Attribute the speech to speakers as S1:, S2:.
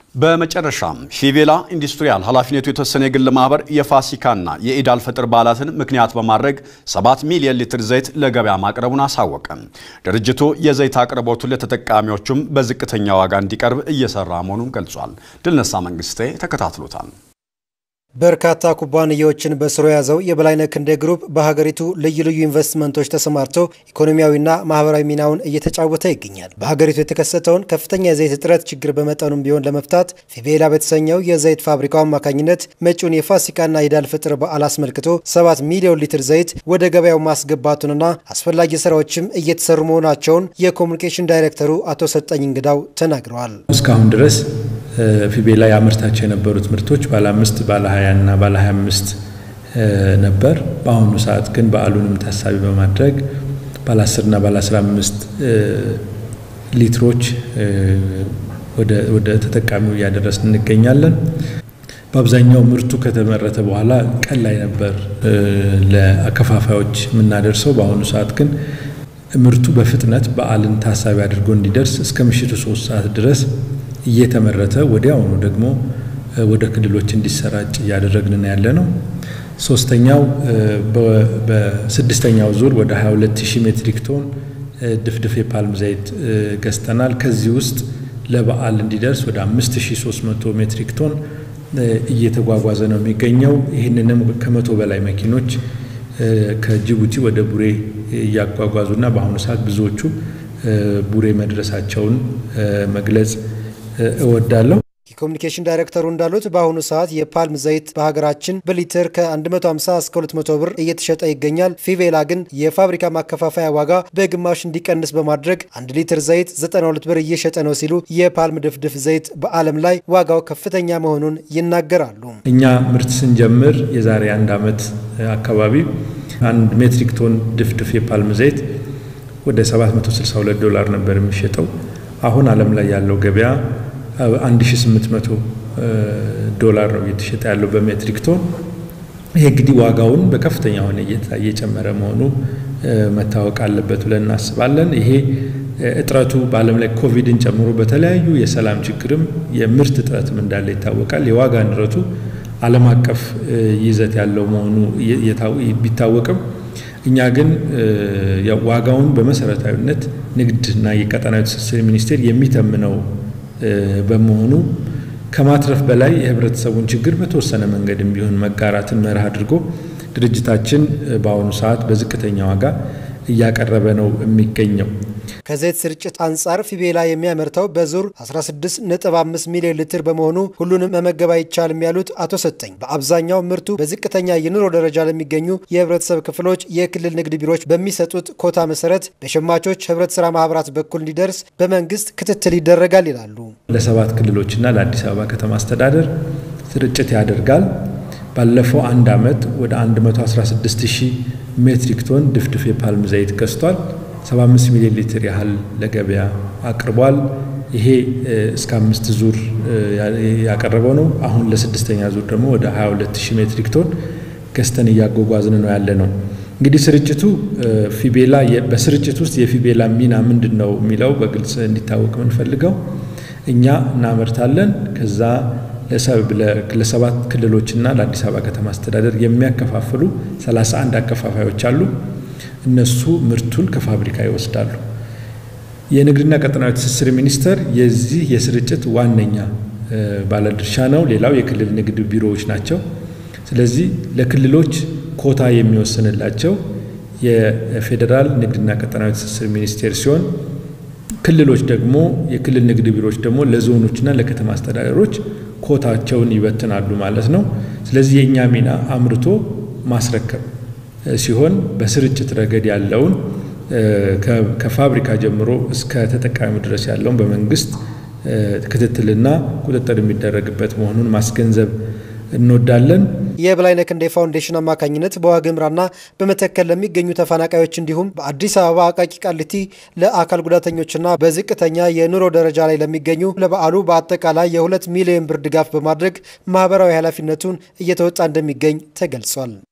S1: በመጨረሻም ፊቬላ ኢንዱስትሪያል ኃላፊነቱ የተወሰነ የግል ማህበር የፋሲካና የኢድ አልፈጥር በዓላትን ምክንያት በማድረግ 7 ሚሊዮን ሊትር ዘይት ለገበያ ማቅረቡን አሳወቀ። ድርጅቱ የዘይት አቅርቦቱን ለተጠቃሚዎቹም በዝቅተኛ ዋጋ እንዲቀርብ እየሰራ መሆኑን ገልጿል። ድልነሳ መንግስቴ ተከታትሎታል።
S2: በርካታ ኩባንያዎችን በስሩ የያዘው የበላይነህ ክንዴ ግሩፕ በሀገሪቱ ልዩ ልዩ ኢንቨስትመንቶች ተሰማርቶ ኢኮኖሚያዊና ማህበራዊ ሚናውን እየተጫወተ ይገኛል። በሀገሪቱ የተከሰተውን ከፍተኛ የዘይት እጥረት ችግር በመጠኑም ቢሆን ለመፍታት ፊቬላ በተሰኘው የዘይት ፋብሪካው አማካኝነት መጪውን የፋሲካና ኢድ አል ፈጥር በዓል አስመልክቶ 7 ሚሊዮን ሊትር ዘይት ወደ ገበያው ማስገባቱንና አስፈላጊ ስራዎችም እየተሰሩ መሆናቸውን የኮሚኒኬሽን ዳይሬክተሩ አቶ ሰጠኝ እንግዳው ተናግረዋል።
S3: እስካሁን ድረስ ፊቤላ ያመርታቸው የነበሩት ምርቶች ባለ አምስት ባለ ሀያ እና ባለ ሀያ አምስት ነበር። በአሁኑ ሰዓት ግን በዓሉንም ታሳቢ በማድረግ ባለ አስር እና ባለ አስራ አምስት ሊትሮች ወደ ተጠቃሚው እያደረስን እንገኛለን። በአብዛኛው ምርቱ ከተመረተ በኋላ ቀን ላይ ነበር ለአከፋፋዮች የምናደርሰው። በአሁኑ ሰዓት ግን ምርቱ በፍጥነት በዓልን ታሳቢ አድርጎ እንዲደርስ እስከ ምሽቱ ሶስት ሰዓት ድረስ እየተመረተ ወዲያውኑ ደግሞ ወደ ክልሎች እንዲሰራጭ እያደረግን ያለ ነው። ሶስተኛው በስድስተኛው ዙር ወደ 22 ሺህ ሜትሪክ ቶን ድፍድፍ የፓልም ዘይት ገዝተናል። ከዚህ ውስጥ ለበዓል እንዲደርስ ወደ 5300 ሜትሪክ ቶን እየተጓጓዘ ነው የሚገኘው። ይህንንም ከመቶ በላይ መኪኖች ከጅቡቲ ወደ ቡሬ እያጓጓዙና በአሁኑ ሰዓት ብዙዎቹ ቡሬ መድረሳቸውን መግለጽ እወዳለሁ።
S2: የኮሚኒኬሽን ዳይሬክተሩ እንዳሉት በአሁኑ ሰዓት የፓልም ዘይት በሀገራችን በሊትር ከ150 እስከ 200 ብር እየተሸጠ ይገኛል። ፊቬላ ግን የፋብሪካ ማከፋፈያ ዋጋ በግማሽ እንዲቀንስ በማድረግ አንድ ሊትር ዘይት 92 ብር እየሸጠ ነው ሲሉ የፓልም ድፍድፍ ዘይት በዓለም ላይ ዋጋው ከፍተኛ መሆኑን ይናገራሉ።
S3: እኛ ምርት ስንጀምር የዛሬ አንድ ዓመት አካባቢ አንድ ሜትሪክ ቶን ድፍድፍ የፓልም ዘይት ወደ 762 ዶላር ነበር የሚሸጠው። አሁን ዓለም ላይ ያለው ገበያ 1800 ዶላር ነው እየተሸጠ ያለው በሜትሪክ ቶን። ይሄ እንግዲህ ዋጋውን በከፍተኛ ሆነ እየጨመረ መሆኑ መታወቅ አለበት ብለን እናስባለን። ይሄ እጥረቱ በዓለም ላይ ኮቪድን ጨምሮ በተለያዩ የሰላም ችግርም የምርት እጥረትም እንዳለ ይታወቃል። የዋጋ ንረቱ ዓለም አቀፍ ይዘት ያለው መሆኑ ቢታወቅም እኛ ግን ዋጋውን በመሰረታዊነት ንግድና የቀጠናዊ ትስስር ሚኒስቴር የሚተምነው በመሆኑ ከማትረፍ በላይ የህብረተሰቡን ችግር በተወሰነ መንገድም ቢሆን መጋራትን መርህ አድርጎ ድርጅታችን በአሁኑ ሰዓት በዝቅተኛ ዋጋ እያቀረበ ነው የሚገኘው።
S2: ከዘይት ስርጭት አንጻር ፊቤላ የሚያመርተው በዙር 16.5 ሚሊዮን ሊትር በመሆኑ ሁሉንም መመገብ አይቻልም ያሉት አቶ ሰጠኝ በአብዛኛው ምርቱ በዝቅተኛ የኑሮ ደረጃ ለሚገኙ የህብረተሰብ ክፍሎች የክልል ንግድ ቢሮዎች በሚሰጡት ኮታ መሰረት በሸማቾች ህብረት ስራ ማህበራት በኩል እንዲደርስ በመንግስት ክትትል ይደረጋል ይላሉ።
S3: ለሰባት ክልሎችና ለአዲስ አበባ ከተማ አስተዳደር ስርጭት ያደርጋል። ባለፈው አንድ ዓመት ወደ 116 ሺህ ሜትሪክ ቶን ድፍድፍ የፓልም ዘይት ገዝቷል። 75 ሚሊዮን ሊትር ያህል ለገበያ አቅርቧል። ይሄ እስከ አምስት ዙር ያቀረበው ነው። አሁን ለስድስተኛ ዙር ደግሞ ወደ 22 ሺህ ሜትሪክ ቶን ገዝተን እያጓጓዝን ነው ያለ ነው። እንግዲህ ስርጭቱ ፊቤላ በስርጭት ውስጥ የፊቤላ ሚና ምንድን ነው የሚለው በግልጽ እንዲታወቅ የምንፈልገው እኛ እናመርታለን ከዛ ለሰባት ክልሎችና ለአዲስ አበባ ከተማ አስተዳደር የሚያከፋፍሉ 31 አከፋፋዮች አሉ። እነሱ ምርቱን ከፋብሪካ ይወስዳሉ። የንግድና ቀጠናዊ ትስስር ሚኒስቴር የዚህ የስርጭት ዋነኛ ባለድርሻ ነው። ሌላው የክልል ንግድ ቢሮዎች ናቸው። ስለዚህ ለክልሎች ኮታ የሚወስንላቸው የፌዴራል ንግድና ቀጠናዊ ትስስር ሚኒስቴር ሲሆን ክልሎች ደግሞ የክልል ንግድ ቢሮዎች ደግሞ ለዞኖችና ለከተማ አስተዳደሮች ኮታቸውን ይበትናሉ ማለት ነው። ስለዚህ የእኛ ሚና አምርቶ ማስረከብ ሲሆን በስርጭት ረገድ ያለውን ከፋብሪካ ጀምሮ እስከ ተጠቃሚው ድረስ ያለውን በመንግስት ክትትልና ቁጥጥር የሚደረግበት መሆኑን ማስገንዘብ እንወዳለን።
S2: የበላይነህ ክንዴ ፋውንዴሽን አማካኝነት በዋግምራና በመተከል ለሚገኙ ተፈናቃዮች እንዲሁም በአዲስ አበባ አቃቂ ቃሊቲ ለአካል ጉዳተኞችና በዝቅተኛ የኑሮ ደረጃ ላይ ለሚገኙ ለበዓሉ በአጠቃላይ የሁለት ሚሊዮን ብር ድጋፍ በማድረግ ማህበራዊ ኃላፊነቱን እየተወጣ እንደሚገኝ ተገልጿል።